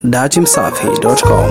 datimsafi.com.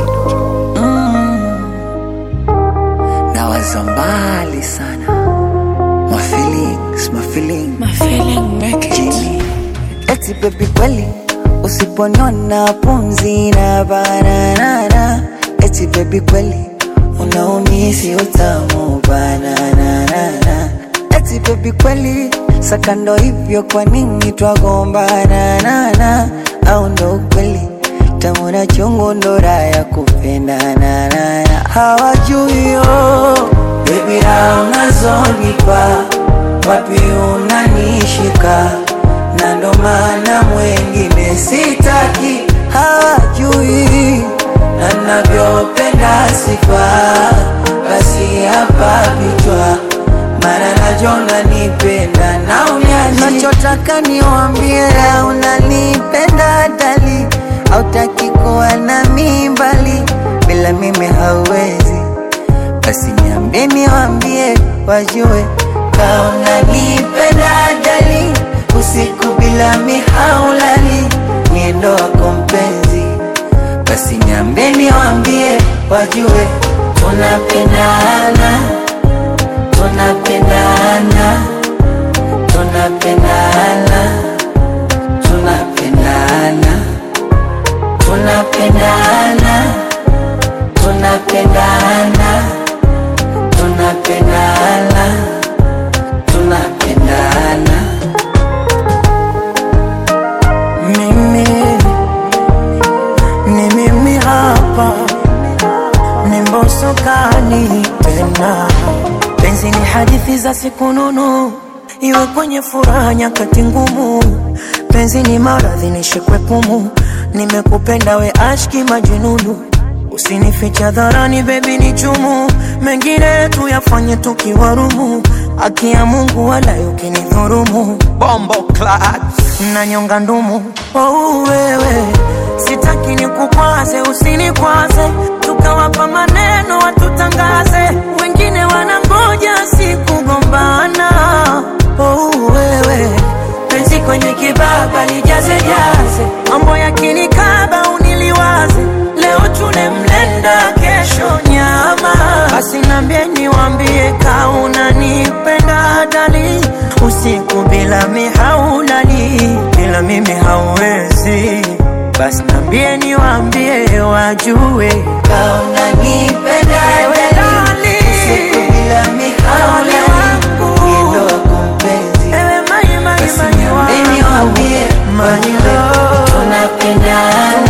nawaza mbali sana my feelings, my feelings. My feeling make it. Jimmy. Eti baby kweli usiponiona pumzi na bananana eti baby kweli unaumisi utamu bananana eti baby kweli sakando hivyo kwa nini twagombana au ndo ukweli tamu na chungu ndo raha ya kupendanana hawajui yo baby raha unazonipa wapi unanishika na ndo maana mwengine sitaki hawajui na navyopenda sifa basi hapa vichwa mara najona nipenda na unyaji nachotaka niwambie unanipenda dali hautaki kuwa na mimbali bila mimi hauwezi basi niambie niwambie wajue kaona nipenda dali usiku bila mihaulali miendo wako mpenzi basi niambie niwambie wajue tunapendana tunapendana tunapendana tunapendana tunapendana tunapendana tunapendana tunapendana Mimi ni mimi hapa, ni mbosokani tena. Penzi ni hadithi za siku nunu, iwe kwenye furaha nyakati ngumu. Penzi ni maradhi nishikwe pumu, nimekupenda we ashki majununu. Usinifiche dharani baby ni chumu, mengine tuyafanye tukiwarumu. Haki ya Mungu wala ukinidhurumu, bombo clat na nyonga ndumu. Oh, wewe sitaki nikukwaze, usinikwaze, tukawapa maneno watutangaze, wengine wanangoja sikugombana. Oh, wewe penzi kwenye kibaba lijaze jaze, mambo yakinikaba uniliwaze, leo tune mlenda, kesho nyama. Basi nambie niwambie, kauna nipenda dali, usiku bila mihaulali, bila mimi hauwezi. Basi nambie niwambie, wajue kaona nipenda Ewe dali dali. usiku bila mihaulali wangu. miendo wako mpenzi ewe mai mai basi mai niambie wangu, niwambie my wajue love. tunapendana